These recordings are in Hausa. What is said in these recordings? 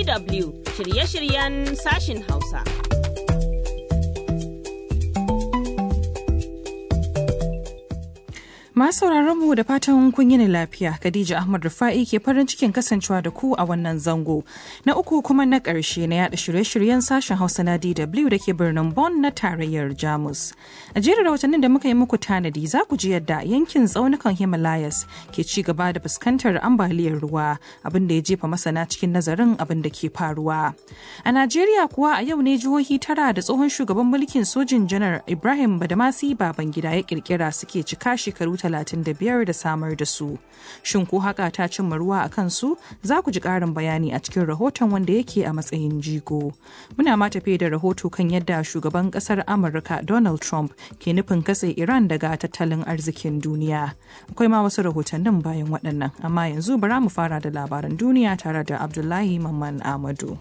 DW shirye-shiryen sashin Hausa. Masu mu da fatan kun yi lafiya, Khadija Ahmad Rufa'i ke farin cikin kasancewa da ku a wannan zango. Na uku kuma na ƙarshe na yada shirye-shiryen sashen Hausa na DW da ke birnin Bonn na tarayyar Jamus. A jerin rahotannin da muka yi muku tanadi za ku ji yadda yankin tsaunukan Himalayas ke ci gaba da fuskantar ambaliyar ruwa, abin da ya jefa masana cikin nazarin abin da ke faruwa. A Najeriya kuwa a yau ne jihohi tara da tsohon shugaban mulkin sojin janar Ibrahim Badamasi Babangida ya kirkira suke cika shekaru 35 da samar da su. Shin ko haka ta cimma ruwa a kansu? Za ku ji ƙarin bayani a cikin rahoton wanda yake a matsayin jigo. Muna ma tafe da rahoto kan yadda shugaban ƙasar Amurka Donald Trump ke nufin katse Iran daga tattalin arzikin duniya. Akwai ma wasu rahotannin bayan waɗannan, amma yanzu bara mu fara da labaran duniya tare da Abdullahi Mamman Amadu.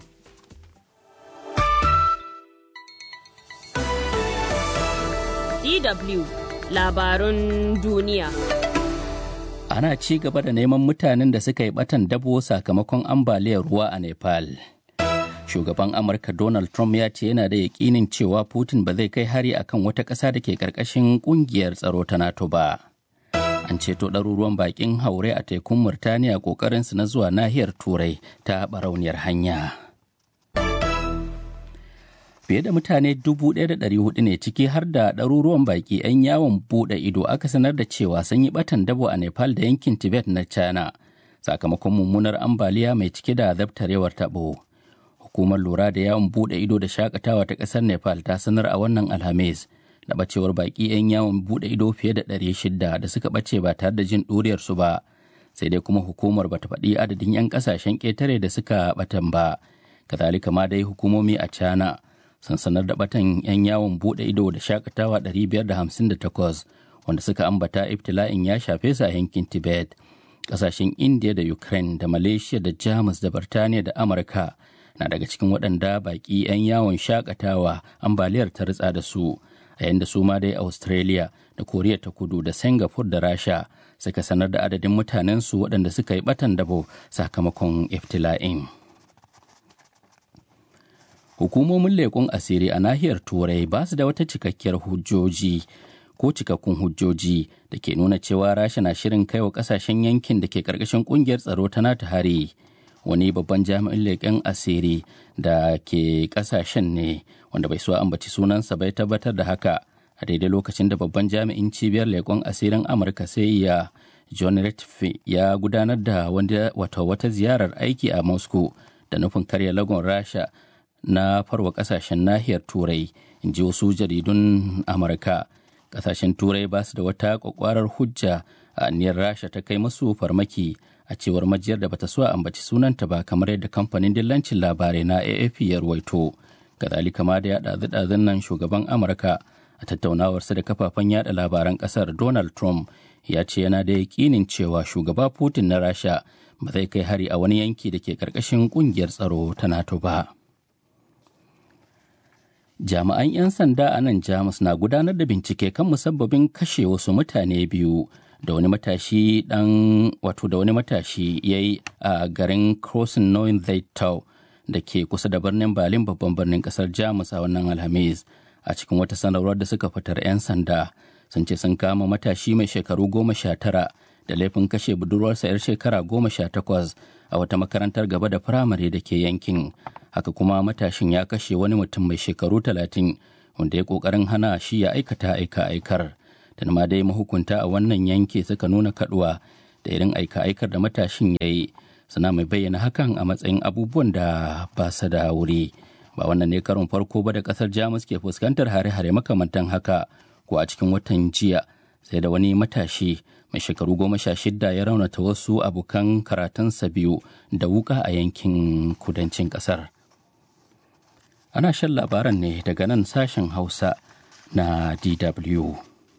DW labarun duniya. Ana ci gaba da neman mutanen da suka yi batan dabo sakamakon ambaliyar ruwa a Nepal. Shugaban Amurka Donald Trump ya ce yana da yakinin cewa Putin ba zai kai hari akan wata ƙasa da ke ƙarƙashin ƙungiyar tsaro ta NATO ba. An ceto ɗaruruwan baƙin haure a tekun Murtaniya ƙoƙarinsu na zuwa nahiyar Turai ta barauniyar hanya. fiye da mutane 1,400 ne ciki har da ɗaruruwan baƙi 'yan yawon buɗe ido aka sanar da cewa sun yi ɓatan dabo a nepal da yankin tibet na china sakamakon mummunar ambaliya mai cike da zabtarewar taɓo hukumar lura da yawon buɗe ido da shakatawa ta ƙasar nepal ta sanar a wannan alhamis da ɓacewar baƙi 'yan yawon buɗe ido fiye da 600 da suka ɓace ba tare da jin ɗuriyarsu ba sai dai kuma hukumar bata faɗi adadin 'yan ƙasashen ƙetare da suka ɓatan ba kazalika ma dai hukumomi a china sun sanar da batan 'yan yawon bude ido da shakatawa 558 wanda suka ambata ibtila'in ya shafe su a yankin tibet kasashen india da ukraine da malaysia da jamus da birtaniya da amurka na daga cikin waɗanda baƙi 'yan yawon shakatawa ambaliyar ta ritsa da su a yayin da su ma dai australia da koriya ta kudu da singapore da rasha suka sanar da adadin mutanensu waɗanda suka yi batan dabo sakamakon iftila'in. hukumomin leƙun asiri a nahiyar turai ba su da wata cikakkiyar hujjoji ko cikakkun hujjoji da ke nuna cewa rasha na shirin kai wa kasashen yankin da ke karkashin kungiyar tsaro ta nata hari wani babban jami'in leƙen asiri da ke kasashen ne wanda bai so ambaci sunansa bai tabbatar da haka a daidai lokacin da babban jami'in cibiyar leƙen asirin amurka sai ya john Ratcliffe ya gudanar da wata ziyarar aiki a moscow da nufin karya lagon rasha na farwa kasashen nahiyar turai in ji wasu jaridun amurka kasashen turai ba su da wata kwakwarar hujja a aniyar rasha ta kai masu farmaki a cewar majiyar da bata so a ambaci sunanta ba kamar yadda kamfanin dillancin labarai na afp ya ruwaito kazalika ma da ya ɗazu nan shugaban amurka a tattaunawarsa da kafafen yada labaran kasar donald trump ya ce yana da yakinin cewa shugaba putin na rasha ba zai kai hari a wani yanki da ke karkashin kungiyar tsaro ta nato ba. jami'an 'yan sanda a nan jamus na gudanar da bincike kan musabbabin kashe wasu mutane biyu da wani matashi dan wato da wani matashi ya yi a garin crossing knowing zaitau da ke kusa da birnin berlin babban birnin kasar jamus a wannan alhamis a cikin wata sanarwar da suka fitar 'yan sanda sun ce sun kama matashi mai shekaru goma sha tara da laifin kashe budurwarsa 'yar shekara goma sha takwas a wata makarantar gaba da firamare da ke yankin haka kuma matashin ya kashe wani mutum mai shekaru talatin wanda ya kokarin hana shi ya aikata aika aikar da ma dai mahukunta a wannan yanki suka nuna kaduwa da irin aika aikar da matashin ya yi suna mai bayyana hakan a matsayin abubuwan da ba su da wuri ba wannan ne karon farko ba da kasar jamus ke fuskantar hare-hare makamantan haka ko a cikin watan jiya sai da wani matashi mai shekaru goma sha shida ya raunata wasu abokan karatunsa biyu da wuka a yankin kudancin kasar ana shan labaran ne daga nan sashen hausa na dw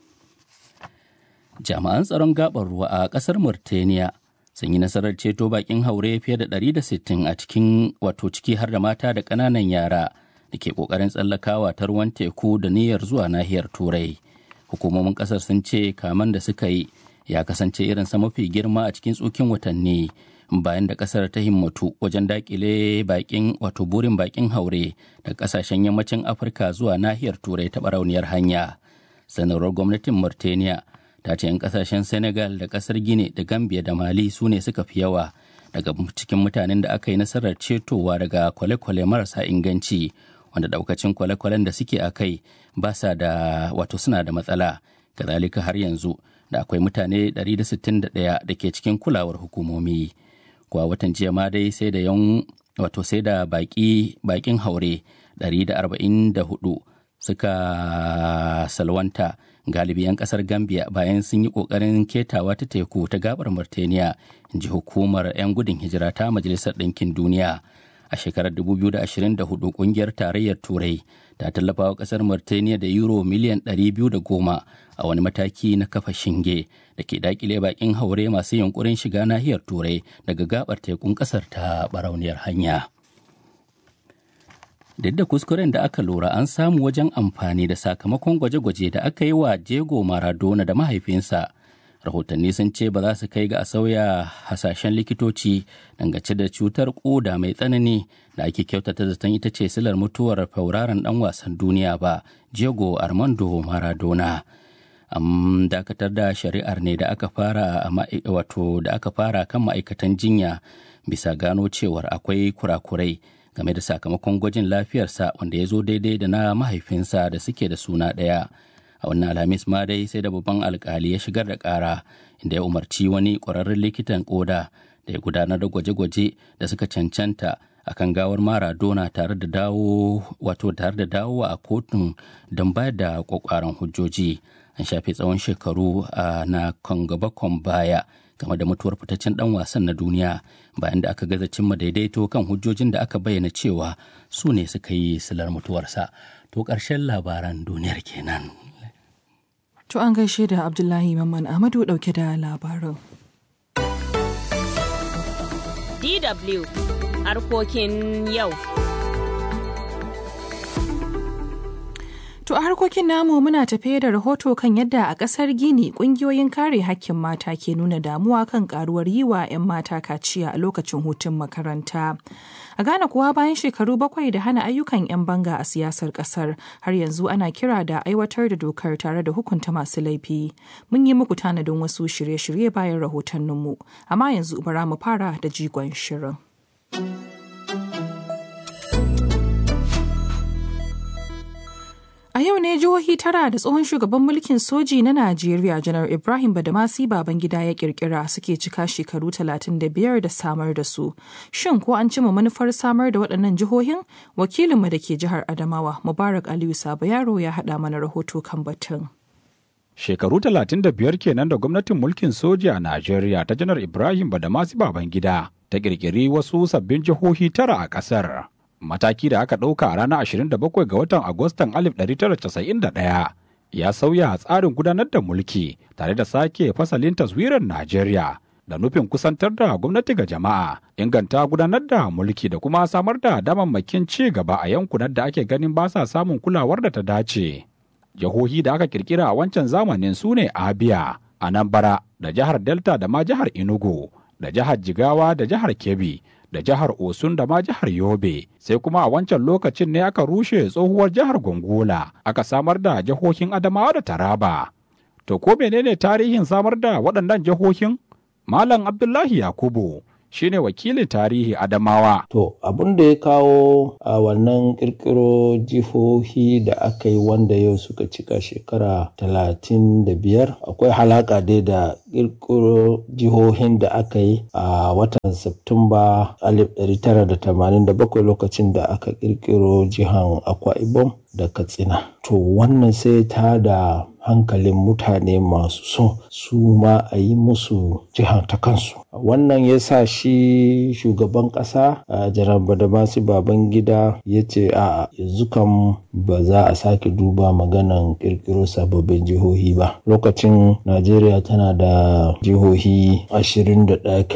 jami'an tsaron gabar ruwa a kasar murtaniya sun yi nasarar ceto bakin haure fiye da 160 a cikin wato ciki har da mata da ƙananan yara da ke ƙoƙarin tsallakawa ta ruwan teku da niyyar zuwa nahiyar turai hukumomin ƙasar sun ce kaman da suka yi ya kasance irinsa mafi girma a cikin tsukin watanni bayan da kasar ta himmatu wajen dakile bakin wato burin bakin haure da kasashen yammacin afirka zuwa nahiyar turai ta barauniyar hanya sanarwar gwamnatin mauritania ta ce 'yan kasashen senegal da kasar gine da gambia da mali su ne suka fi yawa daga cikin mutanen da aka yi nasarar cetowa daga kwale-kwale marasa inganci wanda daukacin kwale-kwalen da suke a kai ba sa da wato suna da matsala kazalika har yanzu da akwai mutane 161 da ke cikin kulawar hukumomi kuwa watan jiya ma dai sai da yan wato sai da baki bakin haure 144 suka salwanta galibi 'yan kasar gambia bayan sun yi kokarin ketawa ta teku ta gabar mauritania ji hukumar 'yan gudun hijira ta majalisar ɗinkin duniya a shekarar 2024 kungiyar tarayyar turai ta tallafa wa kasar mauritania da euro miliyan 210 a wani mataki na kafa shinge da ke dakile bakin haure masu yunkurin shiga nahiyar turai daga gabar tekun kasar ta barauniyar hanya duk da kuskuren da aka lura an samu wajen amfani da sakamakon gwaje-gwaje da aka yi wa jego maradona da mahaifinsa rahotanni sun ce ba za su kai ga a sauya hasashen likitoci dangace da cutar koda mai tsanani da ake kyautata zaton ita ce silar mutuwar fauraron dan wasan duniya ba jego armando maradona an dakatar da shari'ar ne da aka fara wato da aka fara kan ma'aikatan jinya bisa gano cewar akwai kurakurai game da sakamakon gwajin lafiyarsa wanda ya zo daidai da na mahaifinsa da suke da suna ɗaya a wannan alhamis ma dai sai da babban alkali ya shigar da ƙara inda ya umarci wani ƙwararren likitan ƙoda da ya gudanar da gwaje-gwaje da suka cancanta akan gawar maradona tare da dawo wato tare da dawowa a kotun don bayar da kwakwaran hujjoji an shafe tsawon shekaru na gaba baya game da mutuwar fitaccen dan wasan na duniya bayan da aka gaza cimma daidaito kan hujjojin da aka bayyana cewa su ne suka yi silar mutuwarsa to ƙarshen labaran duniyar kenan To an gaishe da Abdullahi Mamman Ahmadu dauke da labarin. DW harkokin yau. To a harkokin namu muna tafe da rahoto kan yadda a ƙasar Gini ƙungiyoyin kare hakkin mata ke nuna damuwa kan karuwar yi wa 'yan mata kaciya a lokacin hutun makaranta. A Ghana kuwa bayan shekaru bakwai da hana ayyukan 'yan banga a siyasar ƙasar har yanzu ana kira da aiwatar da dokar tare da hukunta masu laifi. Mun yi muku tanadin wasu shirye-shirye bayan rahotanninmu, amma yanzu bara mu fara da jigon shirin. A yau ne jihohi tara da tsohon shugaban mulkin soji na Najeriya janar Ibrahim Badamasi Babangida ya kirkira suke cika shekaru 35 da samar da su. Shin ko an cima manufar samar da waɗannan jihohin? Wakilinmu da ke jihar Adamawa Mubarak Aliyu Sabo Yaro ya haɗa mana rahoto kan batun. Shekaru 35 kenan da gwamnatin mulkin soji a Najeriya ta janar Ibrahim Badamasi Babangida ta kirkiri wasu sabbin jihohi tara a ƙasar. mataki da aka ɗauka a ranar 27 ga watan Agustan 1991 ya sauya tsarin gudanar da mulki tare da sake fasalin taswirar Najeriya da nufin kusantar da gwamnati ga jama'a, inganta gudanar da mulki da kuma samar da damammakin ci gaba a yankunan da ake ganin ba sa samun kulawar da ta dace. Jihohi da aka kirkira a wancan zamanin su ne Abia, Anambra, da jihar Delta da ma jihar Enugu, da jihar Jigawa da jihar Kebbi, da jihar Osun da ma jihar Yobe, sai kuma a wancan lokacin ne aka rushe tsohuwar jihar Gongola, aka samar da jihohin Adamawa da Taraba. To ko menene tarihin samar da waɗannan jihohin? Malam Abdullahi Yakubu shine wakilin tarihi Adamawa. To abin da ya kawo a wannan kirkiro jihohi da aka yi wanda yau suka cika shekara talatin da biyar akwai halaka dai da kirkiro jihohin da aka yi a watan Septumba 1987 lokacin da aka kirkiro jihan Akwa Ibom da Katsina. To wannan sai ta da hankalin mutane masu so su ma a yi musu jihar ta kansu. Wannan ya sa shi shugaban ƙasa a jiran Badamasi Babangida ya ce a yanzu kam ba za a sake duba maganan ƙirƙiro sababbin jihohi ba. Lokacin Najeriya tana da jihohi ashirin da ɗaya kenan.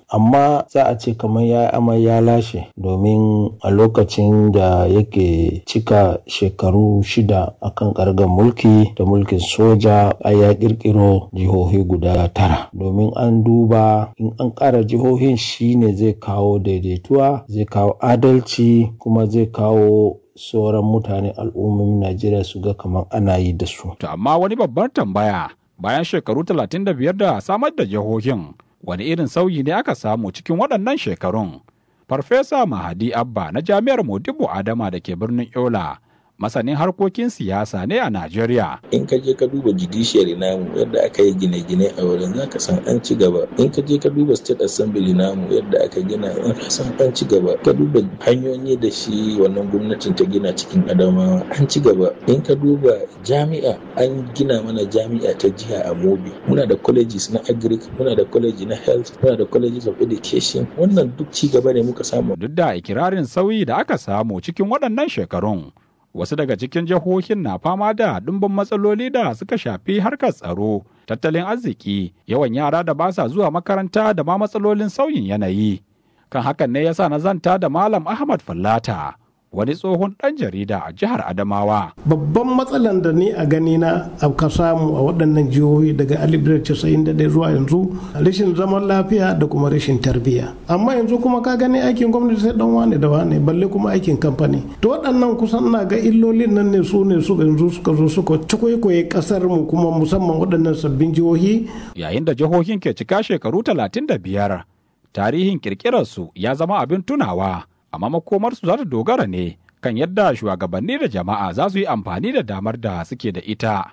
amma za a ce kamar ya amai ya lashe domin a lokacin da yake cika shekaru shida akan kargar mulki da mulkin soja a ya kirkiro jihohi guda tara domin an duba in an ƙara jihohin shine zai kawo daidaituwa zai kawo adalci kuma zai kawo sauran mutane al'ummomin Najeriya su ga kamar ana yi da su. To amma wani babbar tambaya bayan shekaru 35 da samar da jihohin wani irin sauyi ne aka samu cikin waɗannan shekarun. Farfesa Mahadi Abba na Jami'ar Modibo Adama da ke birnin Yola masanin harkokin siyasa ne a Najeriya. In ka je ka duba judiciary namu yadda aka yi gine-gine a wurin za ka san an ci gaba. In ka je ka duba state assembly namu yadda aka gina in ka san an ci gaba. Ka duba hanyoyi da shi wannan gwamnatin ta gina cikin Adamawa an ci gaba. In ka duba jami'a an gina mana jami'a ta jiha a Mobi. Muna da colleges na agric, muna da college na health, muna da colleges of education. Wannan duk ci gaba ne muka samu. Duk da ikirarin sauyi da aka samu cikin waɗannan shekarun. wasu daga cikin jihohin na fama da ɗumbin matsaloli da suka shafi harkar tsaro tattalin arziki yawan yara da ba sa zuwa makaranta da ma matsalolin sauyin yanayi kan hakan ne yasa na zanta da malam ahmad fallata wani tsohon ɗan jarida a jihar Adamawa. Babban matsalan da ni a gani na ka samu a waɗannan jihohi daga 1991 zuwa yanzu rashin zaman lafiya da kuma rashin tarbiyya. Amma yanzu kuma ka gani aikin gwamnati sai dan wane da wane balle kuma aikin kamfani. To waɗannan kusan na ga illolin nan ne su ne su yanzu suka zo suka cikwaikwaye ƙasar mu kuma musamman waɗannan sabbin jihohi. Yayin da jihohin ke cika shekaru 35 tarihin kirkirarsu ya zama abin tunawa. amma makomarsu za ta dogara ne kan yadda shugabanni da jama'a za su yi amfani da damar da suke da ita.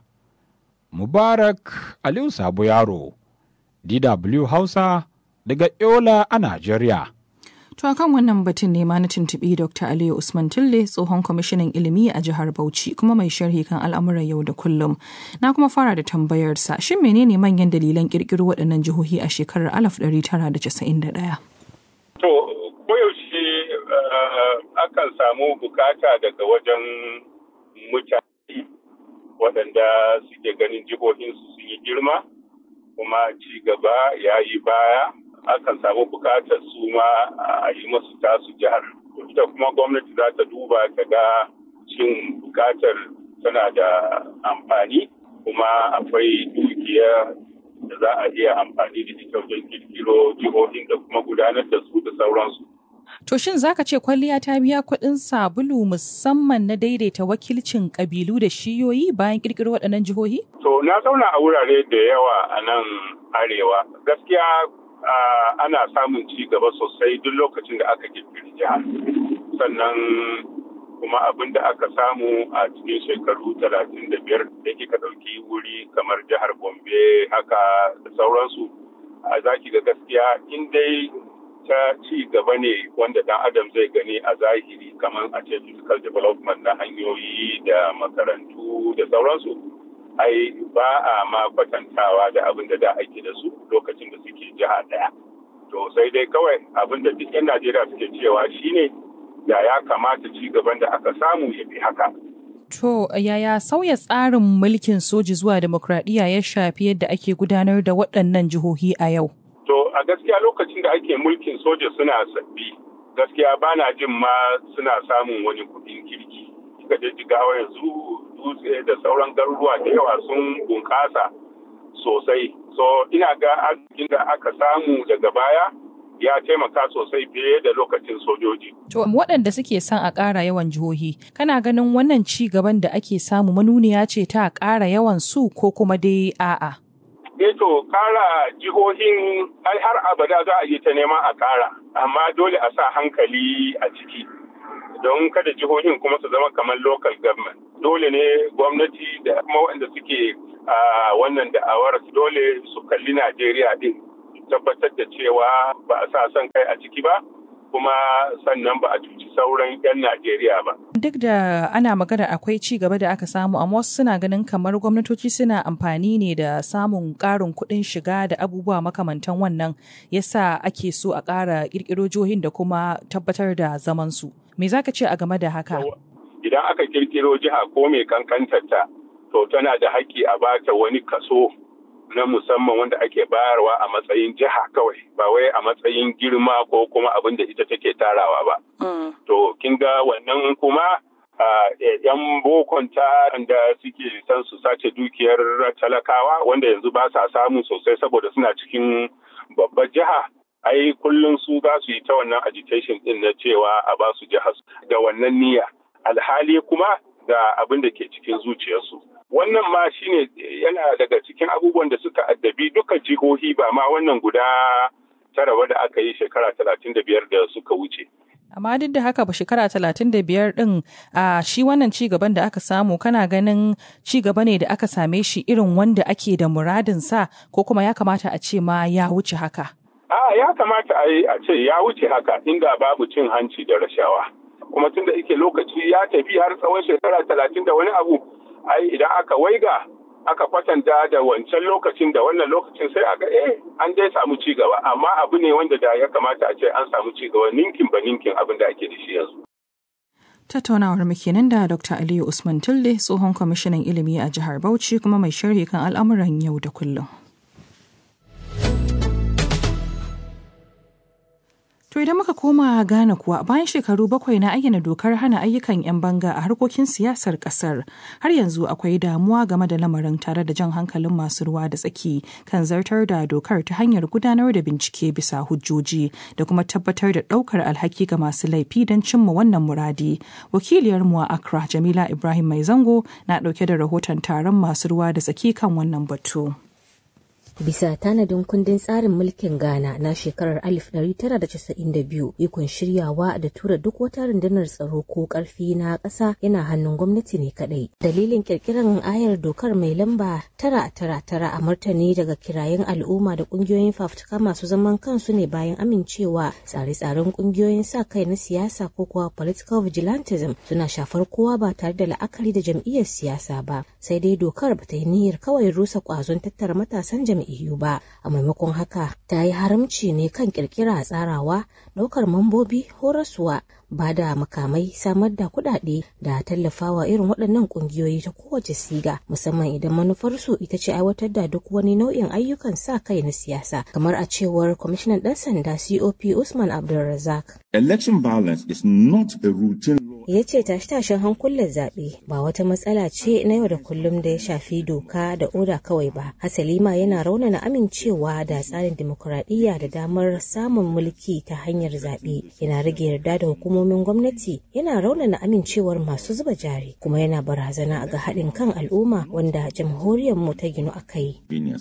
Mubarak Aliyu Sabo Yaro, DW Hausa, daga Yola a Najeriya. To a kan wannan batun ne ma na tuntuɓi Dr. Aliyu Usman Tille tsohon kwamishinan ilimi a jihar Bauchi kuma mai sharhi kan al'amuran yau da kullum. Na kuma fara da tambayarsa shin menene manyan dalilan ƙirƙiro waɗannan jihohi a shekarar 1991? To koyaushe akan samu bukata daga wajen mutane waɗanda suke ganin jihohinsu sun yi girma kuma ci gaba ya yi baya akan samu bukatar su ma a yi masu tasu jihar ita kuma gwamnati za ta duba ta ga cin bukatar tana da amfani kuma akwai dukiya da za a iya amfani da ita wajen kirkiro jihohin da kuma gudanar da su da sauransu. To shin zaka ce kwalliya ta biya kuɗin sabulu musamman na daidaita wakilcin ƙabilu da shiyoyi bayan ƙirƙiro waɗannan jihohi? To na zauna a wurare da yawa a nan arewa. Gaskiya ana samun ci gaba sosai duk lokacin da aka ƙirƙiri jihar. Sannan kuma abin da aka samu a cikin shekaru talatin da biyar da kika ɗauki wuri kamar jihar Gombe haka da sauransu. A zaki ga gaskiya in dai ta ci gaba ne wanda dan adam zai gani a zahiri kamar a ce physical development na hanyoyi da makarantu da sauransu ai ba a ma kwatantawa da abin da da ake da su lokacin da suke jiha daya to sai dai kawai abin da duk 'yan najeriya suke cewa shine da ya kamata ci gaban da aka samu ya fi haka To yaya sauya tsarin mulkin soji zuwa demokradiyya ya shafi yadda ake gudanar da waɗannan jihohi a yau? To a gaskiya lokacin da ake mulkin soja suna sabbi gaskiya ba na jin ma suna samun wani kuɗin kirki. Kika je jigawa yanzu dutse da sauran garuruwa da yawa sun bunƙasa sosai. So ina ga arzikin da aka samu daga baya ya taimaka sosai fiye da lokacin sojoji. To waɗanda suke son a ƙara yawan jihohi, kana ganin wannan ci gaban da ake samu manuniya ce ta ƙara yawan su ko kuma dai a'a? eh to kara jihohin ai har abada za a yi ta neman a kara amma dole a sa hankali a ciki don kada jihohin kuma su zama kamar local government dole ne gwamnati da kuma waɗanda suke a wannan da'awar dole su kalli najeriya din tabbatar da cewa ba a sa son kai a ciki ba kuma sannan ba a cuci sauran 'yan Najeriya ba. Duk da ana magana akwai ci gaba da aka samu, amma wasu suna ganin kamar gwamnatoci suna amfani ne da samun ƙarin kuɗin shiga da abubuwa makamantan wannan yasa ake so a ƙara ƙirƙiro jihohin da kuma tabbatar da zamansu. Me za ka ce a game da haka? Idan aka ƙirƙiro jiha ko mai kankantarta, to tana da haƙƙi a bata wani kaso na musamman wanda ake bayarwa a matsayin jiha kawai ba wai a matsayin girma ko kuma abin da ita take tarawa ba. To kin ga wannan kuma yan bokon ta da suke son su sace dukiyar talakawa wanda yanzu ba sa samu sosai saboda suna cikin babbar jiha. Ai kullum su za su yi ta wannan agitation din na cewa a ba su jihar da wannan niyya. Alhali kuma ga abin da ke cikin zuciyarsu. wannan ma shine yana daga cikin abubuwan da suka addabi duka jihohi ba ma wannan guda tara da aka yi shekara talatin da biyar da suka wuce. amma duk da haka ba shekara talatin da biyar din a shi wannan ci gaban da aka samu kana ganin ci gaba ne da aka same shi irin wanda ake da muradin sa ko kuma ya kamata a ce ma ya wuce haka a ya kamata a ce ya wuce haka inda babu cin hanci da rashawa kuma tunda yake lokaci ya tafi har tsawon shekara talatin da wani abu ai idan aka waiga aka kwatanta da wancan lokacin da wannan lokacin sai aga eh an dai samu ci gaba amma abu ne wanda da ya kamata a ce an samu ci gaba ninkin ba ninkin abin da ake da shi yanzu Tattaunawar mu kenan da Dr. Aliyu Usman Tilde tsohon kwamishinan ilimi a jihar Bauchi kuma mai sharhi kan al'amuran yau da kullum. To idan muka koma Ghana kuwa bayan shekaru bakwai na ayyana dokar hana ayyukan 'yan banga a harkokin siyasar kasar har yanzu akwai damuwa game da lamarin tare da jan hankalin masu ruwa da tsaki kan zartar da dokar ta hanyar gudanar da bincike bisa hujjoji da kuma tabbatar da ɗaukar alhaki ga masu laifi don cimma wannan muradi. Wakiliyar mu a Accra Jamila Ibrahim Mai Zango na ɗauke da rahoton taron masu ruwa da tsaki kan wannan batu. Bisa tanadin kundin tsarin mulkin Ghana na shekarar 1992 ikon shiryawa da tura duk wata rundunar tsaro ko karfi na ƙasa yana hannun gwamnati ne kadai. Dalilin kirkiran ayar dokar mai lamba tara tara tara a martani daga kirayen al'umma da ƙungiyoyin fafutuka masu zaman kansu ne bayan amincewa tsare-tsaren ƙungiyoyin sa kai na siyasa ko kuwa political vigilantism suna shafar kowa ba tare da la'akari da jam'iyyar siyasa ba. Sai dai dokar ba ta yi niyyar kawai rusa ƙwazon tattara matasan jam'iyyar EU ba a maimakon haka ta yi haramci ne kan kirkira tsarawa ɗaukar mambobi horaswa ba da makamai samar da kuɗaɗe da tallafawa irin waɗannan ƙungiyoyi ta kowace siga musamman idan manufarsu ita ce aiwatar da duk wani nau'in ayyukan sa kai na siyasa kamar a cewar kwamishinan ɗan sanda cop usman abdulrazak election violence is not a routine ya ce tashe-tashen hankulan zaɓe ba wata matsala ce na yau da kullum da ya shafi doka da oda kawai ba hasali ma yana raunana amincewa da tsarin dimokuraɗiyya da damar samun mulki ta hanyar zaɓe yana rage yarda da hukumomin gwamnati yana raunana amincewar masu zuba jari kuma yana barazana ga haɗin kan al'umma wanda jamhuriyar mu ta ginu a kai.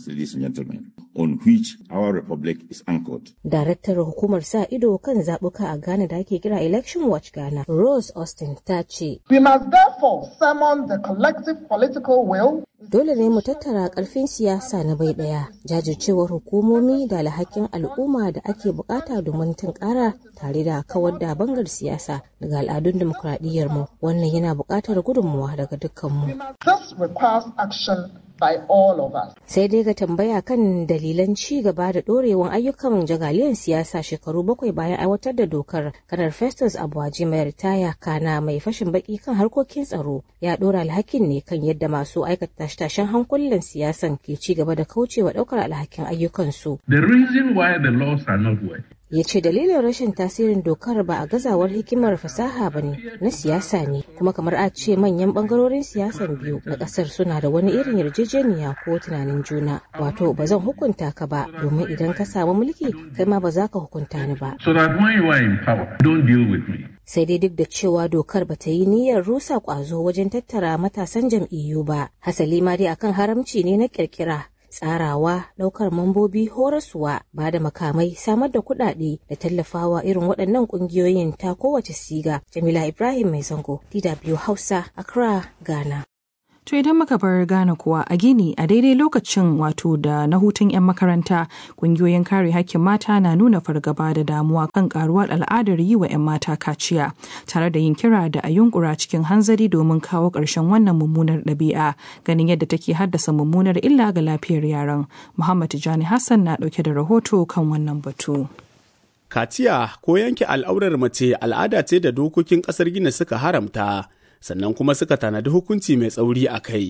on which our republic is anchored. Daraktar hukumar sa ido kan zaɓuka a Ghana da ake kira Election Watch Ghana, Rose Austin ta ce. We must therefore summon the collective political will Dole ne mu tattara ƙarfin siyasa na bai ɗaya, jajircewar hukumomi da alhakin al'umma da ake bukata domin tunkara tare da kawar da bangar siyasa daga al'adun dimokuraɗiyyar mu. Wannan yana buƙatar gudunmuwa daga dukkanmu. This requires action by all of us. Sai dai ga tambaya kan dalilan ci gaba da ɗorewan ayyukan jagaliyan siyasa shekaru bakwai bayan aiwatar da dokar kanar Festus Abuwaji mai ritaya kana mai fashin baki kan harkokin tsaro ya ɗora alhakin ne kan yadda masu aikata tashen hankulan siyasan ke ci gaba da kaucewa ɗaukar alhakin ayyukansu. The reason why the laws are not working ya ce dalilin rashin tasirin dokar ba a gazawar hikimar fasaha ba ne na siyasa ne kuma kamar a ce manyan bangarorin siyasan biyu na kasar suna da wani irin yarjejeniya ko tunanin juna wato ba zan hukunta ka ba domin idan ka samu mulki kai ma ba za ka hukunta ni ba so that when you are in power don't deal with me sai dai duk da cewa dokar ba ta yi niyyar rusa kwazo wajen tattara matasan jam'iyyu ba hasali ma dai akan haramci ne na kirkira tsarawa ɗaukar mambobi horaswa ba da makamai samar da kuɗaɗe da tallafawa irin waɗannan ƙungiyoyin ta kowace siga jamila ibrahim mai zango dw hausa accra ghana To idan muka bar Ghana kuwa a Gini a daidai lokacin wato da na hutun 'yan makaranta kungiyoyin kare hakkin mata na nuna fargaba da damuwa kan karuwar al'adar yi wa 'yan mata kaciya tare da yin kira da a yunkura cikin hanzari domin kawo ƙarshen wannan mummunar ɗabi'a ganin yadda take haddasa mummunar illa ga lafiyar yaran. Muhammad Tijani Hassan na ɗauke da rahoto kan wannan batu. Kaciya ko yanke al'aurar mace al'ada ce da dokokin ƙasar Gini suka haramta. sannan kuma suka tanadi hukunci mai tsauri a kai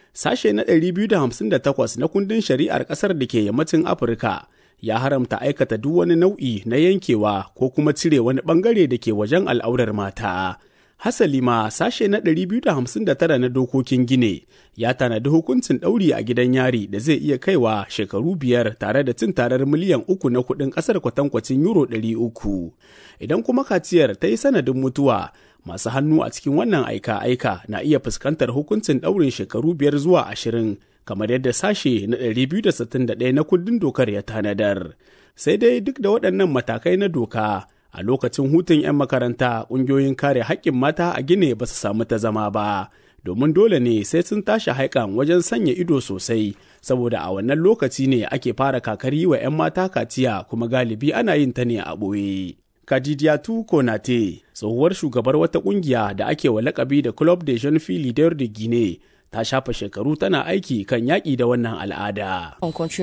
sashe na 258 na kundin shari'ar ƙasar da ke yammacin Afirka ya haramta aikata duk wani nau'i na yankewa ko kuma cire wani ɓangare da ke wajen al'aurar mata. Hasali ma sashe na 259 na dokokin Gine ya tanadi hukuncin ɗauri a gidan yari da zai iya kaiwa shekaru biyar tare da cin tarar miliyan uku na kuɗin ƙasar kwatankwacin euro 300. Idan kuma kaciyar ta yi sanadin mutuwa, masu hannu a cikin wannan aika-aika na iya fuskantar hukuncin ɗaurin shekaru biyar zuwa ashirin kamar yadda sashe na 261 na kundin dokar ya tanadar. Sai dai duk da waɗannan matakai na doka, a lokacin hutun 'yan makaranta ƙungiyoyin kare haƙƙin mata a gine ba su samu ta zama ba domin dole ne sai sun tashi haikan wajen sanya ido sosai saboda a wannan lokaci ne ake fara kakari wa 'yan mata kaciya kuma galibi ana yin ta ne a ɓoye. Kadidiyatu Konate, tsohuwar shugabar wata ƙungiya da ake wa lakabi da Club de Jeune Fille Leader de Guinée, ta shafa shekaru tana aiki kan yaƙi da wannan al'ada.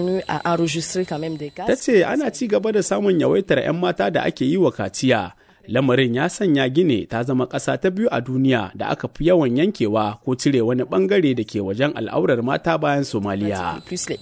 Ta ce ana ci gaba da samun yawaitar 'yan mata da ake yi wa kaciya. Lamarin ya sanya Gine ta zama ƙasa ta biyu a duniya da aka fi yawan yankewa ko cire wani ɓangare da ke wajen al'aurar mata bayan Somaliya.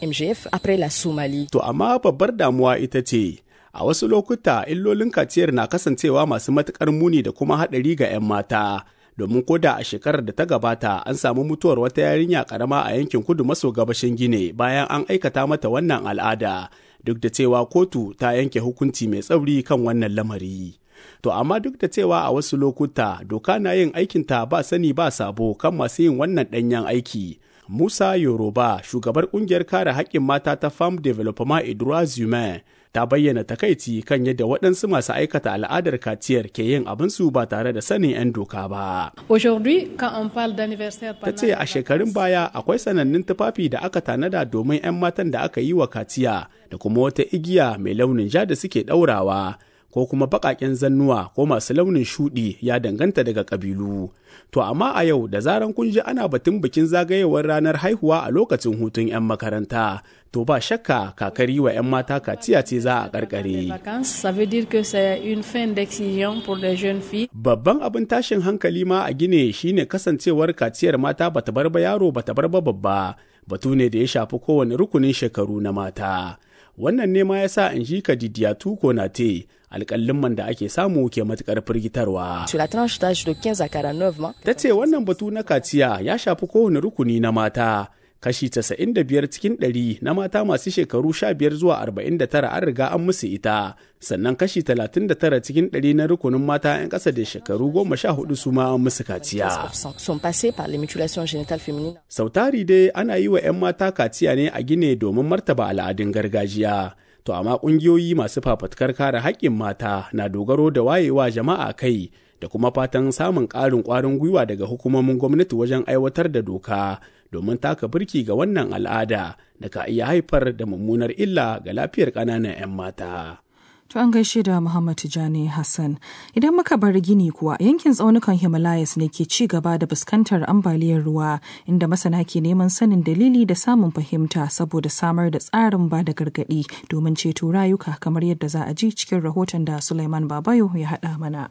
To amma babbar damuwa ita ce, a wasu lokuta illolin kaciyar na kasancewa masu matuƙar muni da kuma haɗari ga 'yan mata. domin koda a shekarar da ta gabata an samu mutuwar wata yarinya karama a yankin kudu maso gabashin gine bayan an aikata mata wannan al'ada duk da cewa kotu ta yanke hukunci mai tsauri kan wannan lamari to amma duk da cewa a wasu lokuta doka na yin aikinta ba sani ba sabo kan masu yin wannan ɗanyen aiki musa yoruba shugabar kungiyar kare haƙƙin mata ta farm development edouard humain ta bayyana takaici kan yadda waɗansu masu aikata al'adar kaciyar ke yin abinsu ba tare da sanin 'yan doka ba. Ta ce a shekarun baya akwai sanannun tufafi da aka tanada domin 'yan matan da aka yi wa kaciya da kuma wata igiya mai launin ja da suke ɗaurawa. ko kuma baƙaƙen zannuwa ko masu launin shuɗi ya danganta daga ƙabilu. To amma a yau da zaran kun ji ana batun bikin zagayewar ranar haihuwa a lokacin hutun 'yan makaranta, to ba shakka kakari wa 'yan mata kaciya ce za a ƙarƙare. Babban abin tashin hankali ma a gine shine kasancewar kaciyar mata bata bar ba yaro bata bar ba babba, batu ne da ya shafi kowane rukunin shekaru na mata. wannan ne ma ya sa in ji kadidiyatu ko na te alƙallin man da ake samu ke matuƙar firgitarwa. Ta ce wannan batu na kaciya ya shafi kowane rukuni na mata. Kashi 95 cikin 100 na mata masu shekaru 15 zuwa 49 an riga an musu ita, sannan kashi 39 cikin 100 na rukunin mata 'yan ƙasa da shekaru 14 su ma an musu kaciya. Sautari dai ana yi wa 'yan mata kaciya ne a gine domin martaba al'adun gargajiya. To amma ƙungiyoyi masu fafatkar kare haƙƙin mata na dogaro da wayewa jama'a kai da kuma fatan samun ƙarin ƙwarin gwiwa daga hukumomin gwamnati wajen aiwatar da doka domin taka birki ga wannan al'ada da ka iya haifar da mummunar illa ga lafiyar ƙananan 'yan mata. To an gaishe da Muhammad Tijani Hassan. Idan muka bar gini kuwa yankin tsaunukan Himalayas ne ke ci gaba da fuskantar ambaliyar ruwa inda masana ke neman sanin dalili da samun fahimta saboda samar da tsarin ba da gargaɗi domin ceto rayuka kamar yadda za a ji cikin rahoton da Sulaiman Babayo ya haɗa mana.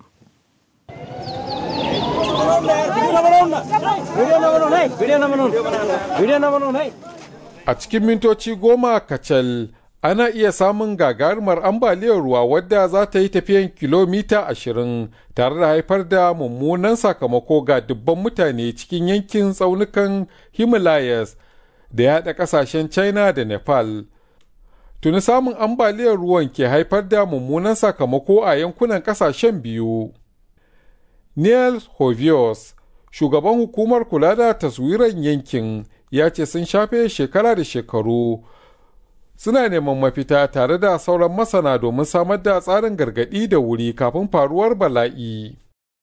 A cikin mintoci goma kacal ana iya samun gagarumar ambaliyar ruwa wadda za ta yi tafiyan kilomita ashirin tare da haifar da mummunan sakamako ga dubban mutane cikin yankin tsaunukan himalayas da yaɗa ƙasashen china da nepal tuni samun ambaliyar ruwan ke haifar da mummunan sakamako a yankunan ƙasashen biyu neil hovios shugaban hukumar kula da taswiran yankin ya ce sun shafe shekara da shekaru suna neman mafita tare da sauran masana domin samar da tsarin gargaɗi da wuri kafin faruwar bala'i.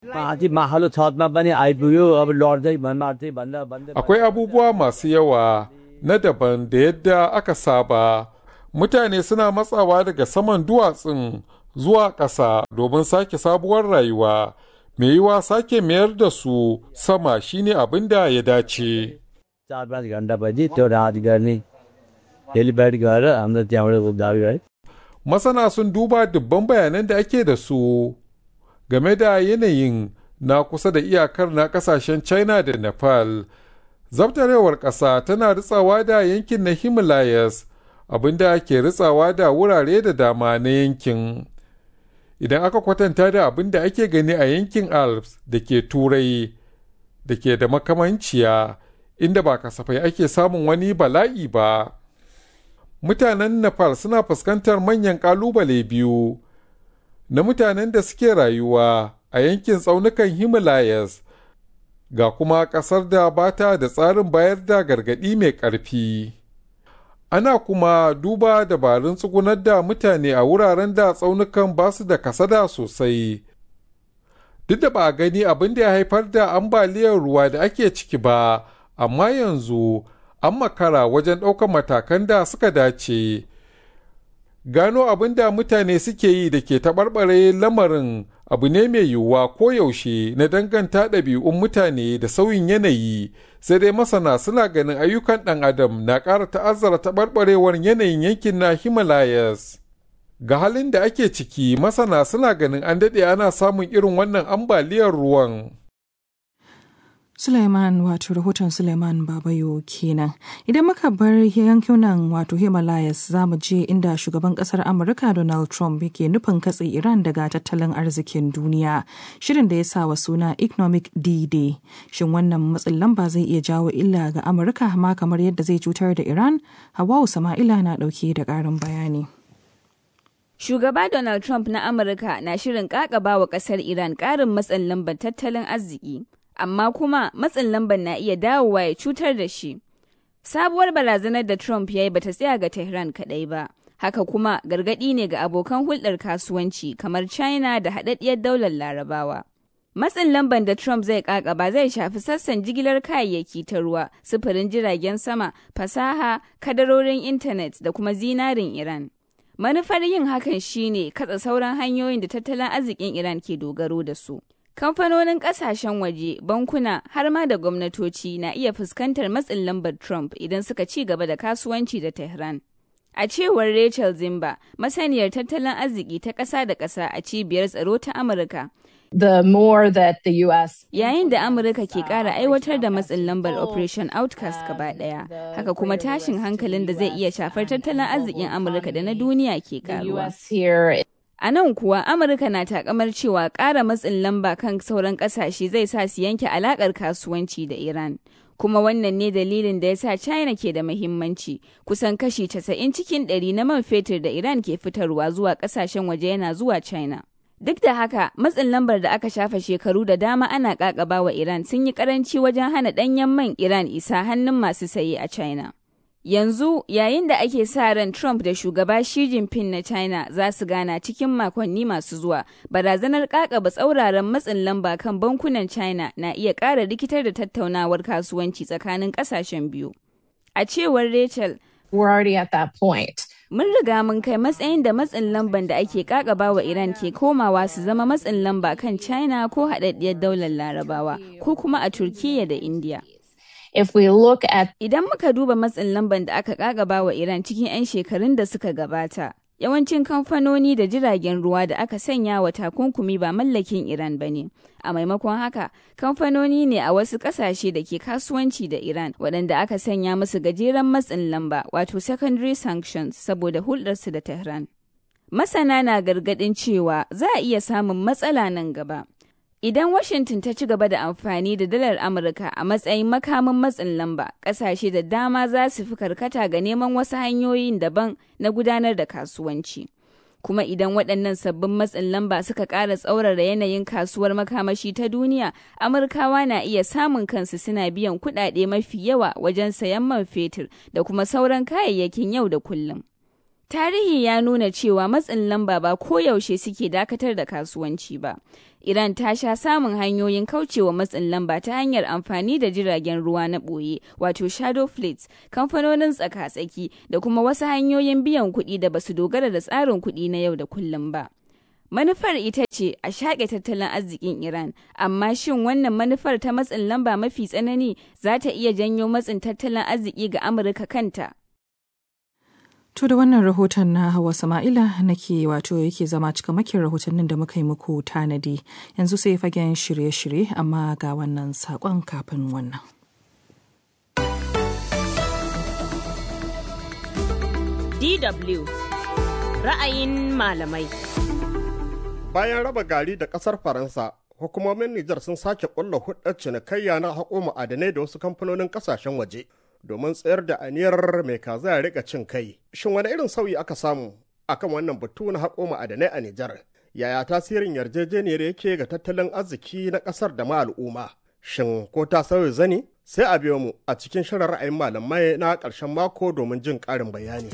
Akwai abubuwa masu yawa na daban da yadda aka saba. Mutane suna matsawa daga saman duwatsun zuwa ƙasa domin sake sabuwar rayuwa. Mai yiwa sake mayar da su sama shine abin da ya dace. daily bed gara hamda त्यहाँबाट दाबी है Masana sun duba dubban bayanan da ake da su game da yanayin na kusa da iyakar na kasashen China da Nepal zabtarewar ƙasa tana ritsawa da yankin na himalayas abinda ke ritsawa da wurare da dama na yankin idan aka kwatanta da abin da ake gani a yankin alps da ke turai da ke da makamanciya inda ba kasafai ake samun wani bala'i ba mutanen nepal suna fuskantar manyan kalubale biyu na mutanen da suke rayuwa a yankin tsaunukan himalayas ga kuma ƙasar da ba ta da tsarin bayar da gargaɗi mai ƙarfi ana kuma duba dabarun tsugunar da mutane a wuraren da tsaunukan ba su da kasada sosai duk da ba a gani abin da ya haifar da ambaliyar ruwa da ake ciki ba amma yanzu an makara wajen ɗaukar matakan da suka dace gano abin da mutane suke yi da ke taɓarɓare lamarin abu ne mai yiwuwa koyaushe na danganta ɗabi'un mutane da sauyin yanayi sai dai masana suna ganin ayyukan ɗan adam na ƙara ta'azzara taɓarɓarewar yanayin yankin na himalayas ga halin da ake ciki masana suna ganin an daɗe ana samun irin wannan ambaliyar ruwan Suleiman wato rahoton Suleiman Babayo kenan. Idan muka bar yankunan wato Himalayas za mu je inda shugaban kasar Amurka Donald Trump yake nufin katse Iran daga tattalin arzikin duniya. Shirin da ya sa wa suna Economic D-Day. Shin wannan matsin lamba zai iya jawo illa ga Amurka ma kamar yadda zai cutar da Iran? Hawawu Sama'ila na ɗauke da ƙarin bayani. Shugaba Donald Trump na Amurka na shirin ƙaƙaba wa ƙasar Iran ƙarin matsin lambar tattalin arziki. amma kuma matsin lamban na iya dawowa ya cutar da shi. Sabuwar barazanar da Trump ya yi bata tsaya ga Tehran kaɗai ba, haka kuma gargaɗi ne ga abokan hulɗar kasuwanci kamar China da haɗaɗɗiyar daular Larabawa. Matsin lamban da Trump zai ƙaƙaba zai shafi sassan jigilar kayayyaki ta ruwa, sufurin jiragen sama, fasaha, kadarorin intanet da kuma zinarin Iran. Manufar yin hakan shine katsa sauran hanyoyin da tattalin arzikin Iran ke dogaro da su. Kamfanonin kasashen waje, bankuna har ma da gwamnatoci na iya fuskantar matsin lambar Trump idan suka ci gaba da kasuwanci da Tehran. A cewar Rachel Zimba, masaniyar tattalin arziki ta ƙasa da ƙasa a cibiyar tsaro ta Amurka. The more that the US Yayin da Amurka ke ƙara aiwatar da matsin lambar Operation Outcast gaba ɗaya, haka kuma tashin hankalin da zai iya shafar tattalin arzikin Amurka da na duniya ke ƙaruwa. A nan kuwa Amurka na takamar cewa ƙara matsin lamba kan sauran ƙasashe zai sa su yanke alaƙar kasuwanci da Iran. Kuma wannan ne dalilin da ya sa China ke da muhimmanci, kusan kashi 90 cikin ɗari na man fetur da Iran ke fitarwa zuwa ƙasashen waje yana zuwa China. Duk da haka, matsin lambar da aka shafa shekaru da dama ana ƙaƙaba wa Iran sun yi ƙaranci wajen hana ɗanyen man Iran isa hannun masu saye a China. Yanzu yayin da ake sa ran Trump da shugaba Xi Jinping na China za su gana cikin makonni masu zuwa, barazanar kakaba tsauraran matsin lamba kan bankunan China na iya ƙara rikitar da tattaunawar kasuwanci tsakanin ƙasashen biyu. A cewar Rachel, We're already at that point. Mun riga mun kai matsayin da matsin lamban da ake kakaba wa Iran ke komawa su zama matsin lamba kan China ko haɗaɗɗiyar daular Larabawa ko kuma a Turkiyya da India. If we look at Idan muka duba matsin lamban da aka kakaba wa Iran cikin 'yan shekarun da suka gabata, yawancin kamfanoni da jiragen ruwa da aka sanya wa takunkumi ba mallakin Iran ba ne. A maimakon haka, kamfanoni ne a wasu ƙasashe da ke kasuwanci da Iran waɗanda aka sanya musu gajeren matsin lamba wato secondary sanctions saboda hulɗarsu da Tehran. Masana na gargaɗin cewa za a iya samun matsala nan gaba. Idan Washington ta ci gaba da amfani da dalar Amurka a matsayin makamin matsin lamba, ƙasashe da dama za su fi karkata ga neman wasu hanyoyin daban na gudanar da kasuwanci. Kuma idan waɗannan sabbin matsin lamba suka ƙara tsaurara yanayin kasuwar makamashi ta duniya, Amurkawa na iya samun kansu suna biyan kuɗaɗe mafi yawa wajen sayan man fetur da kuma sauran kayayyakin yau da kullum. Tarihi ya nuna cewa matsin lamba ba koyaushe suke dakatar da kasuwanci ba. Iran ta sha samun hanyoyin kaucewa matsin lamba ta hanyar amfani da jiragen ruwa na ɓoye, wato shadow fleets, kamfanonin tsaka-tsaki da kuma wasu hanyoyin biyan kuɗi da basu dogara da tsarin kuɗi na yau da kullum ba. Manufar ita ce a shaƙe tattalin arzikin Iran, amma shin wannan manufar ta matsin lamba mafi tsanani za ta iya janyo matsin tattalin arziki ga Amurka kanta? To da wannan rahoton na Hawa Sama'ila nake wato yake zama cikamakin rahotannin da muka yi muku tanadi yanzu sai fagen shirye-shirye amma ga wannan saƙon kafin wannan. DW ra'ayin malamai. Bayan raba gari da ƙasar Faransa, hukumomin Nijar sun sake ƙulla hudar cinikayya na haƙo ma'adanai da wasu kamfanonin ƙasashen waje domin tsayar da aniyar mai kaza ya riƙa cin kai. Shin wani irin sauyi aka samu akan wannan batu na haƙo ma'adanai a Nijar? Yaya tasirin yarjejeniyar yake ga tattalin arziki na ƙasar da ma al'umma? Shin ko ta sauya zani? Sai a biyo mu a cikin shirin ra'ayin malamai na ƙarshen mako domin jin ƙarin bayani.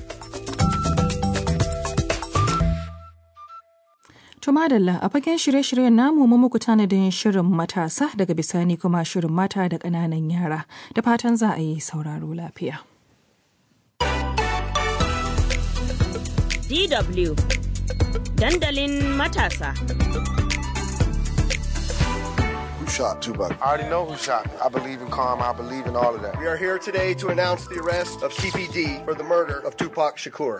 To madalla a fagen shirye-shiryen namu mu muku tanadin shirin matasa daga bisani kuma shirin mata da ƙananan yara da fatan za a yi sauraro lafiya. DW dandalin matasa. Who shot Tupac? I already know who shot me. I believe in karma. I believe in all of that. We are here today to announce the arrest of TPD for the murder of Tupac Shakur.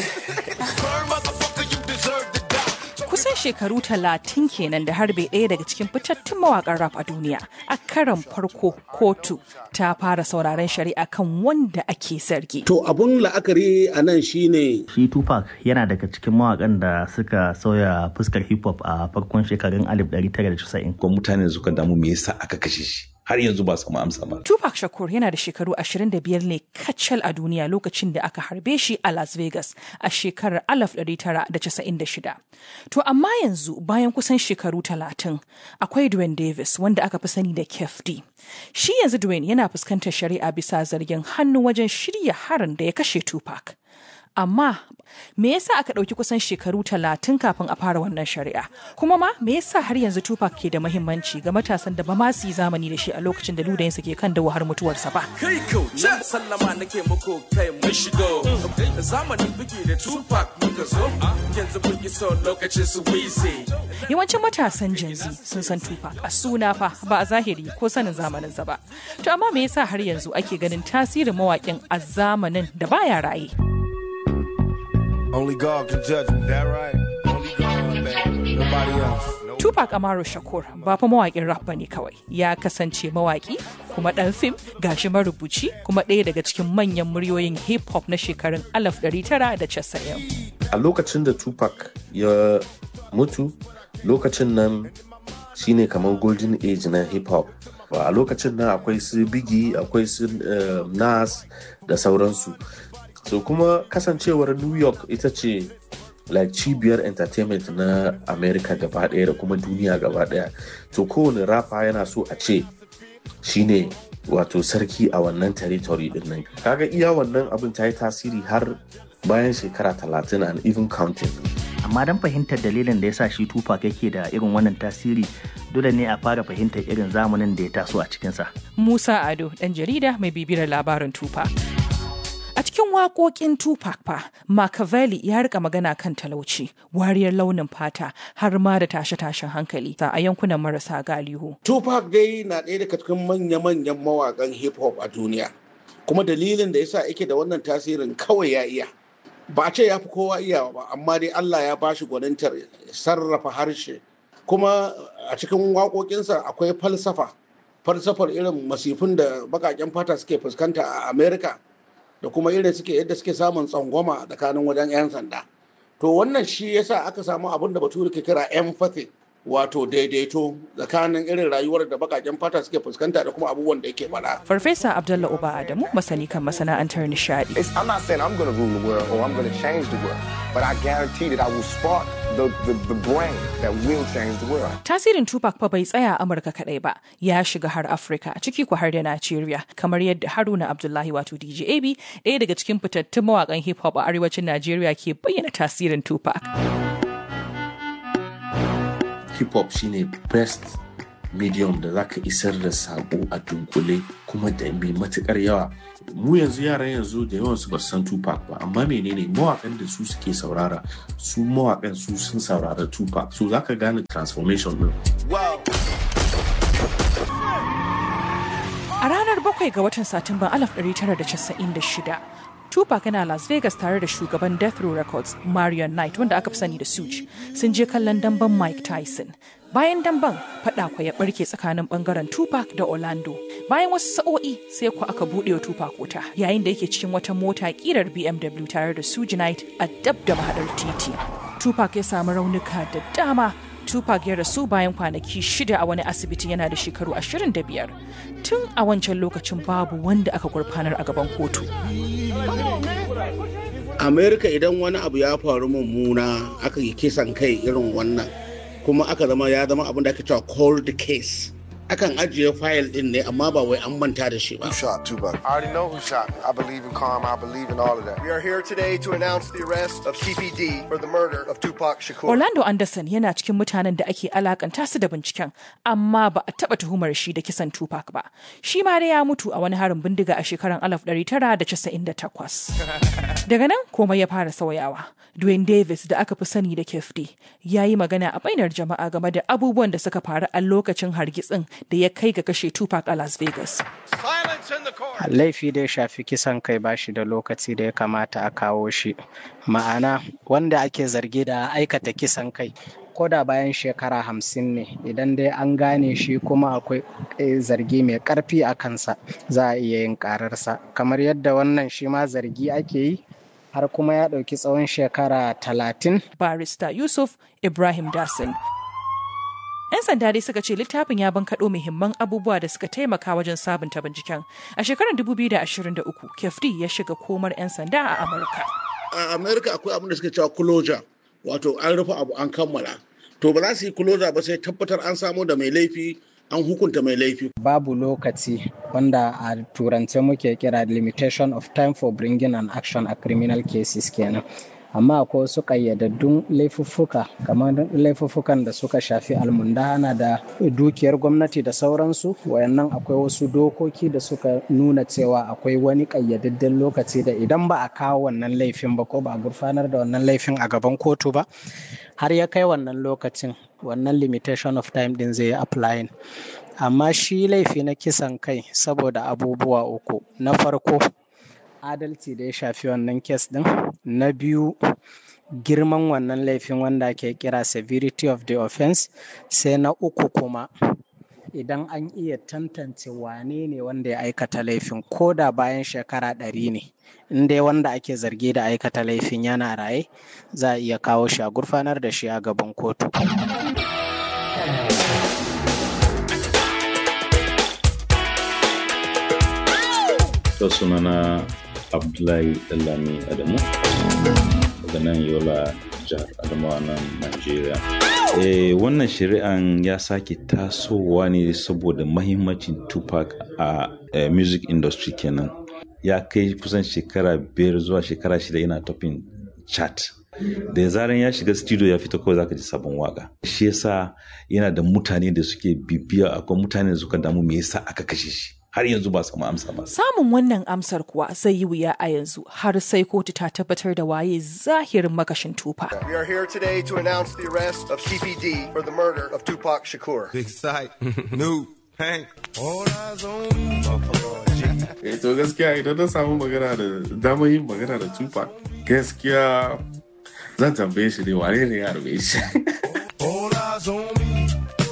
Kusan shekaru talatin kenan da harbe ɗaya daga cikin fitattun mawaƙan rap a duniya. A karan farko kotu ta fara sauraron shari'a kan wanda ake zargi. To abun la'akari a nan shine Shi Tupac yana daga cikin mawakan da suka sauya fuskar hip hop a farkon shekarun 1990. Ko mutane suka damu me yasa aka kashe shi. Har yanzu ba samu amsa ba. Tupac Shakur yana da shekaru 25 ne kacal a duniya lokacin da aka harbe shi a Las Vegas a shekarar 1996. To amma yanzu bayan kusan shekaru 30 akwai Dwayne Davis wanda aka fi sani da Kef D. Shi yanzu Dwayne yana fuskantar shari'a bisa zargin hannu wajen shirya harin da ya kashe Tupac. Amma me yasa aka ɗauki kusan shekaru talatin kafin a fara wannan shari'a? Kuma ma me yasa har yanzu Tupac ke da mahimmanci ga matasan da ba ma su yi zamani da shi a lokacin da ludayinsa ke kan dawo har mutuwarsa ba? Kai kau, na sallama nake muku kai mun shigo. Zamani biki da Tupac muka zo, yanzu mun iso lokacin su wize. Yawancin matasan Gen Z sun san Tupac a suna fa ba a zahiri ko sanin zamaninsa ba. To amma me yasa har yanzu ake ganin tasirin mawaƙin a zamanin da baya raye? Only God can judge me. That right? Only God, man. Nobody else. Tupac Amaru Shakur ba fa mawaƙin rap bane kawai ya kasance mawaƙi kuma ɗan fim gashi marubuci kuma ɗaya daga cikin manyan muryoyin hip hop na shekarun 1990. A lokacin da Tupac ya mutu lokacin nan shine kamar golden age na hip hop. A lokacin nan akwai su Biggie akwai su uh, Nas da sauransu. So kuma kasancewar New York ita ce like cibiyar entertainment na america gaba daya da kuma duniya gaba daya to kowane rafa yana so a ce shine wato sarki a wannan territory din nan kaga iya wannan abin ta yi tasiri har bayan shekara talatin and even counting Amma don fahimtar dalilin da ya sa shi Tupac yake da irin wannan tasiri dole ne a fara fahimtar irin zamanin da ya taso a cikinsa. Musa Ado, ɗan jarida mai bibiyar labarin Tupac. A cikin waƙoƙin Tupac fa, Machiavelli ya rika magana kan talauci, wariyar launin fata, har ma da tashe-tashen hankali a yankunan marasa galihu. Tupac dai na ɗaya daga cikin manya-manyan mawaƙan hip hop a duniya. Kuma dalilin da yasa yake da wannan tasirin kawai ya iya. Ba a ce ya fi kowa iyawa ba, amma dai Allah ya bashi gwanintar sarrafa harshe. Kuma a cikin waƙoƙinsa akwai falsafa. Falsafar irin masifin da baƙaƙen fata suke fuskanta a Amerika. da kuma irin suke yadda suke samun tsangwama tsakanin wajen 'yan sanda to wannan shi yasa aka samu abin da bature ke kira empathy wato daidaito tsakanin irin rayuwar da bakaken fata suke fuskanta da kuma abubuwan da yake faɗa. Farfesa Abdullah Uba Adamu masani kan masana'antar nishadi. I'm not saying I'm going to rule the world or I'm going to change the world, but I guarantee that I will spark the, the, the brain that will change the world. Tasirin Tupac fa bai tsaya Amurka kaɗai ba, ya shiga har Afirka, ciki ku har da Najeriya, kamar yadda Haruna Abdullahi wato DJ AB, ɗaya daga cikin fitattun mawaƙan hip hop a arewacin Najeriya ke bayyana tasirin Tupac. hip hop shine best medium da zaka isar da sako a dunkule kuma da mai matukar yawa mu yanzu yaran yanzu da yawan su ba san Tupac ba amma menene mawakan da su suke saurara su mawakan su sun saurara Tupac so zaka gane transformation din A ranar bakwai ga watan Satumban 1996 Tupac yana Las Vegas tare da shugaban Death Row Records Marion Knight wanda aka fi sani da Suge sun je kallon damben Mike Tyson. Bayan damben fada kwa ya barke tsakanin bangaren Tupac da Orlando. Bayan wasu sa'o'i sai ku aka buɗe wa Tupac wuta yayin da yake cikin wata mota kirar BMW tare da Suge Knight a dab da mahadar titi. Tupac ya samu raunuka da dama Tupac ya rasu bayan kwanaki shida a wani asibiti yana da shekaru 25. Tun a wancan lokacin babu wanda aka gurfanar a gaban kotu. Amerika idan wani abu ya faru mummuna aka yi kisan kai irin wannan kuma aka zama ya zama abin da ake cewa cold case. akan ajiye fayil din ne amma ba wai an manta da shi ba. Who shot Tupac? I already know who shot me. I believe in karma. I believe in all of that. We are here today to announce the arrest of TPD for the murder of Tupac Shakur. Orlando Anderson yana cikin mutanen da ake alakanta su da binciken amma ba a taba tuhumar shi da kisan Tupac ba. Shi ma dai ya mutu a wani harin bindiga a shekarar 1998. Daga nan komai ya fara sauyawa. Dwayne Davis da aka fi sani da Kefti ya yi magana a bainar jama'a game da abubuwan da suka faru a lokacin hargitsin da ya kai ga kashe Tupac a Las Vegas. Laifi da ya shafi kisan kai ba shi da lokaci da ya kamata a kawo shi. Ma'ana wanda ake zargi da aikata kisan kai ko da bayan shekara hamsin ne idan dai an gane shi kuma akwai zargi mai karfi a kansa za a iya yin kararsa kamar yadda wannan shi ma zargi ake yi har kuma ya ɗauki tsawon shekara talatin. Barista Yusuf Ibrahim Dasin 'Yan sanda dai suka ce littafin ya bankaɗo muhimman abubuwa da suka taimaka wajen sabunta binciken. A shekarar 2023, Kefti ya shiga komar 'yan sanda a Amurka. A Amurka akwai abin da suka cewa closure, wato an rufe abu an kammala. To ba za su yi closure ba sai tabbatar an samu da mai laifi an hukunta mai laifi. Babu lokaci wanda a turance muke kira limitation of time for bringing an action a criminal cases kenan. amma akwai wasu ƙayyadaddun laifuffuka kamar laifuffukan da suka shafi almundana da dukiyar gwamnati da sauransu wayannan akwai wasu dokoki da suka nuna cewa akwai wani ƙayyadadden lokaci da idan ba a kawo wannan laifin ba ko ba a gurfanar da wannan laifin a gaban kotu ba har ya kai wannan lokacin wannan limitation of time din zai applying amma shi laifi na kisan kai saboda abubuwa uku na farko adalci da ya shafi wannan kes din na biyu girman wannan laifin wanda ake kira severity of the offense sai na uku kuma idan an iya tantance wane ne wanda ya aikata laifin ko da bayan shekara ɗari ne in dai wanda ake zargi da aikata laifin yana raye za a iya kawo shi a gurfanar da shi a gaban kotu sunana abdullahi dallami adamu daga nan yola jihar adamawa nan nigeria eh, wannan shari'an ya sake tasowa ne saboda mahimmancin tupac a eh, music industry kenan ya kai kusan shekara biyar zuwa shekara shida yana topin chat da zaran ya shiga studio ya fita kawai zaka ji sabon waka shi yasa yana da mutane da suke bibiya akwai mutane da suka damu me yasa aka kashe shi har yanzu ba samu amsa ba. Samun wannan amsar kuwa zai yi wuya a yanzu har sai kotu ta tabbatar da waye zahirin makashin tufa. We are here today to announce the arrest of CPD for the murder of Tupac Shakur. Big sight, new, Hank, all eyes on me. Eh to gaskiya idan na samu magana da damar yin magana da Tupac gaskiya zan tambaye shi ne wane ne ya harbe shi. All eyes on me.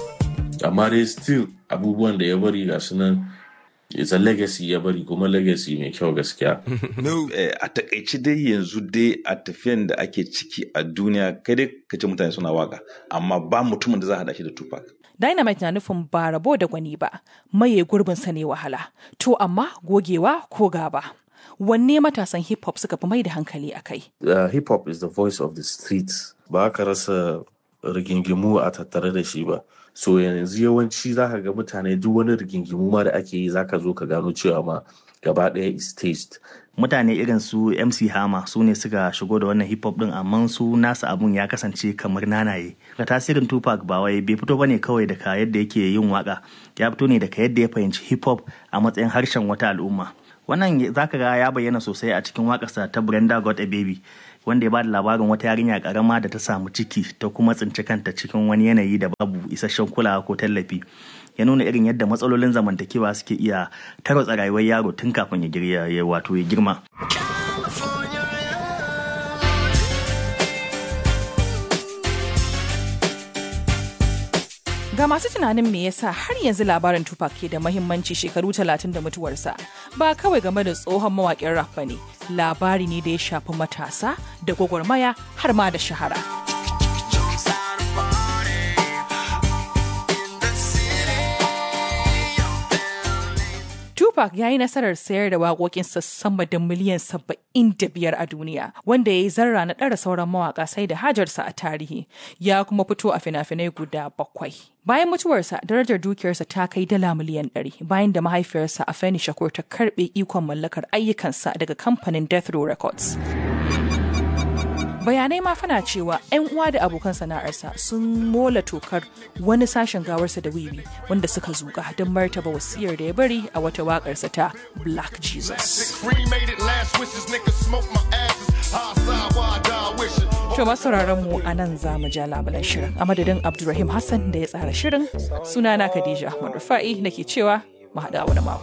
Amma dai still abubuwan da ya bari ga su nan it's a legacy ya bari kuma legacy mai kyau gaskiya. a takaice dai yanzu dai a tafiyan da ake ciki a duniya kai dai ka ce mutane suna waka amma ba mutumin da za a hada shi da Tupac. Dynamite na nufin ba rabo da gwani ba, maye gurbin sa ne wahala, to amma gogewa ko gaba. Wanne matasan hip hop suka fi mai da hankali a kai? Uh, hip hop is the voice of the streets. Ba ka rasa rigingimu a tattare da shi ba. so yanzu yawanci za ka ga mutane duk wani rigingimu ma da ake yi za ka zo ka gano cewa ma gaba ɗaya is staged. mutane irin su mc hama su ne suka shigo da wannan hip hop din amma su nasu abun ya kasance kamar nanaye ga tasirin tupac ba wai bai fito bane kawai daga yadda yake yin waka ya fito ne daga yadda ya fahimci hip hop a matsayin harshen wata al'umma wannan zaka ga ya bayyana sosai a cikin wakarsa ta brenda got a baby wanda ya bada labarin wata yarinya karama da ta samu ciki ta kuma tsinci kanta cikin wani yanayi da babu isasshen kulawa ko tallafi ya nuna irin yadda matsalolin zamantakewa suke iya tarwatsa rayuwar yaro tun kafin ya wato ya girma Ga masu tunanin me yasa har yanzu labarin Tupac ke da mahimmanci shekaru talatin da mutuwarsa ba kawai game da tsohon mawaƙin rap ba ne, labari ne da ya shafi matasa da gwagwarmaya har ma da shahara. Tupac ya yi nasarar sayar da waƙoƙinsa sama da miliyan saba'in da biyar a duniya, wanda ya yi zarra na ɗara sauran mawaƙa sai da hajarsa a tarihi, ya kuma fito a fina-finai guda bakwai. Bayan mutuwarsa, darajar dukiyarsa ta kai dala miliyan ɗari, bayan da mahaifiyarsa a Feni Shakur ta karɓe ikon mallakar ayyukansa daga kamfanin Death Row Records. bayanai ma fana cewa 'yan uwa da abokan sana'arsa sun mola tokar wani sashen gawarsa da wiwi wanda suka zuga don martaba wasiyar da ya bari a wata waƙarsa ta black jesus To masu mu a nan za mu ja labulan shirin a madadin Abdulrahim Hassan da ya tsara shirin sunana Khadija Ahmad Rufa'i nake cewa mu haɗa wani mako.